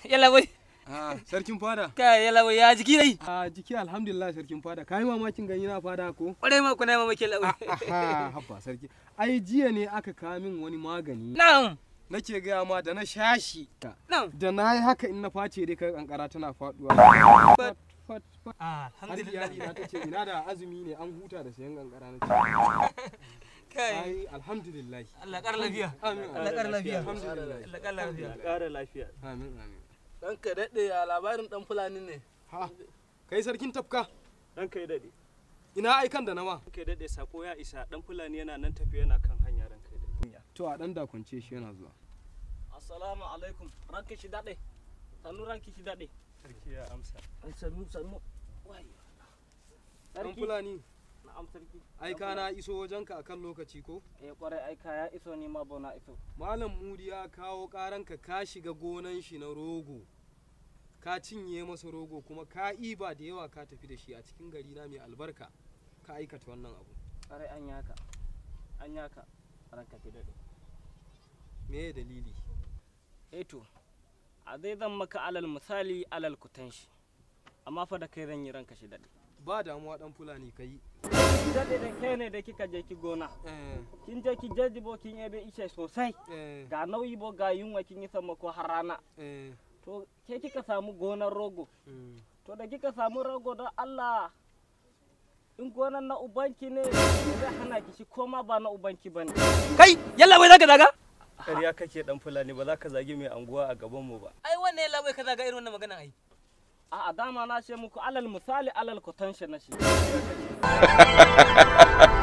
yalla bai Ah, sarkin fada. kai yalla bai ya jiki dai A jiki alhamdulillah sarkin fada. Kai mamakin gani na fada ko? kwarai ma kuna mamaki yalla bai Aha, habba sarki. Ai jiya ne aka kawo min wani magani. na'am Nake gaya ma da na shashi. na'am Da na yi haka in na face dai kai kankara tana faduwa. Fat, fat, fat. ah Har iyali na ta ce ina da azumi ne an huta da sayan kankara na ce. kai Ai alhamdulillah. Allah kar lafiya Amin. Allah kar lafiya Alhamdulillah. Allah kar lafiya Ƙara lafiya. Amin amin. Ranka daɗe a labarin ɗan Fulani ne. Ha. Kai sarkin tafka. Ranka ya daɗe. Ina aikan da nama. Ranka ya daɗe sako ya isa ɗan Fulani yana nan tafiya yana kan hanya ranka ya daɗe. To a dan dakunce shi yana zuwa. Assalamu alaikum. Ranka shi daɗe. Sannu ranki shi daɗe. Sarki ya amsa. Sannu sannu. Dan Sarki. Fulani. Na'am sarki. Aika na iso wajenka akan lokaci ko? Eh kwarai aika ya iso ni ma bona iso. Malam Mudi ya kawo karanka ka shiga gonan shi na rogo. Ka cinye masa rogo kuma ka iba da yawa ka tafi da shi a cikin gari na mai albarka. Ka aikata wannan abu. Kwarai an yaka. An yaka. Ranka ki daɗe. Me ya dalili? Eh to. A dai zan maka alal misali alal kutanshi. Amma fa da kai zan yi ranka shi daɗe. Ba damuwa dan Fulani kai. Daɗe da kai ne da kika je ki gona. Eh, Kin je ki jajjibo kin yabe ishe sosai. eh, ga nauyi bo ga yunwa kin yi sammako har rana eh, to ke kika samu gonar rogo mm. to da kika samu rogo don Allah in gonar na ubanki ne zai hana ki shi koma ba na ubanki ba ne kai yalla bai zaka daga ƙarya kake dan fulani ba za ka zagi mai anguwa a gaban mu ba ai wannan yalla bai ka daga irin wannan magana ai a dama na ce muku alal misali alal kutanshi na shi